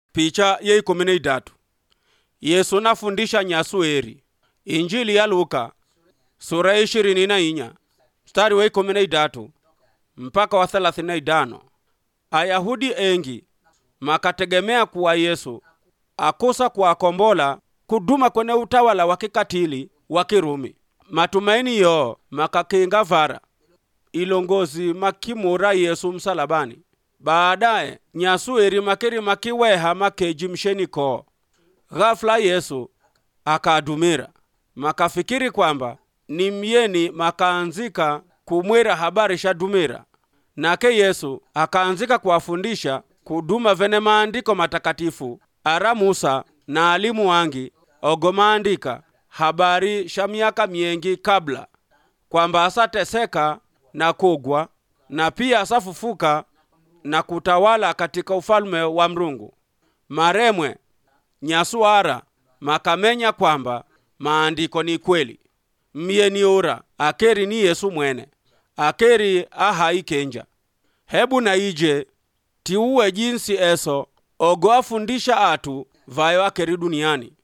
picha ye ikumi na idatu yesu nafundisha nyasu eri injili ya luka sura ya ishirini na inya mstari wa ikumi na idatu mpaka wa thelathini na idano ayahudi engi makategemea kuwa yesu akusa kuwakombola kuduma kwenye utawala wa kikatili wa kirumi matumaini yo makakinga vara ilongozi makimura yesu msalabani baadaye nyasu eri makeri makiweha makeji msheni koo ghafula yesu akadumira makafikiri kwamba ni myeni makaanzika kumwira habari sha dumira nake yesu akaanzika kuwafundisha kuduma vene maandiko matakatifu ara musa na alimu wangi ogo maandika habari sha miaka miengi kabla kwamba asateseka na kugwa na pia asafufuka na kutawala katika ufalme wa mrungu maremwe nyasuara makamenya kwamba maandiko ni kweli myeni ura akeri ni yesu mwene akeri ahai kenja hebu na ije tiuwe jinsi eso ogo afundisha atu vayo akeri duniani